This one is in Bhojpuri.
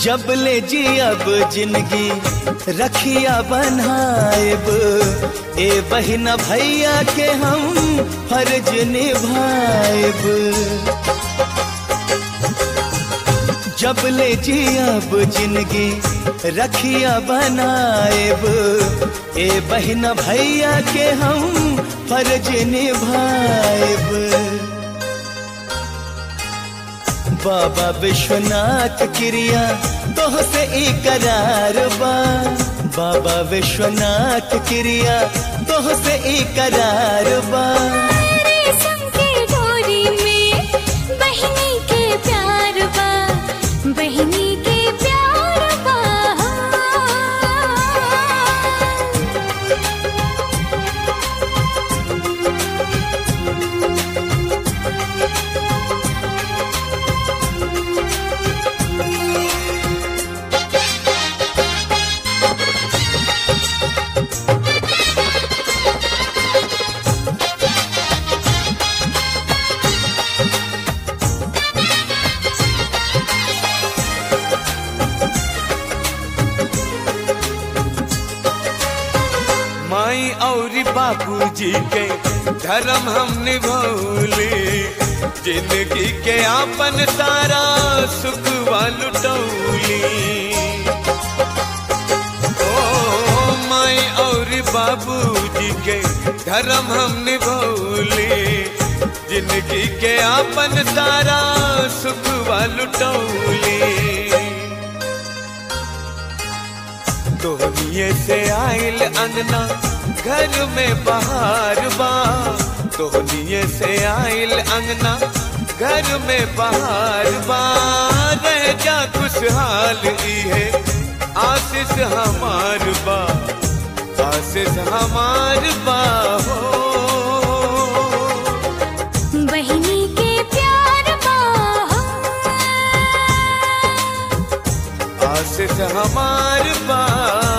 जब ले जी अब जिंदगी रखिया बनाएब ए बहिना भैया के हम फर्ज निभाएब जब ले जी अब जिंदगी रखिया बनाएब ए बहिना भैया के हम फर्ज निभाएब बाबा विश्वनाथ क्रिया तोह से इकरार बा बाबा विश्वनाथ क्रिया तोह से इकरार बा रेशम के डोरी में बहिनी के प्यार बा बहिनी के प्यार बा माई और बापूजी के धर्म हम निभौले जिंदगी के आपन सारा सुख लुटौली ओ माई और बाबूजी के धर्म हम निभौले जिंदगी के आपन सारा सुख लुटौली तोहनिए से आइल अंगना घर में बहार बा तोहनिए से आइल अंगना घर में बहार बा रह जा खुशहाल ई है आशीष हमार बा आशीष हमार बा हो बहिनी के प्यार बा आशीष हमार बा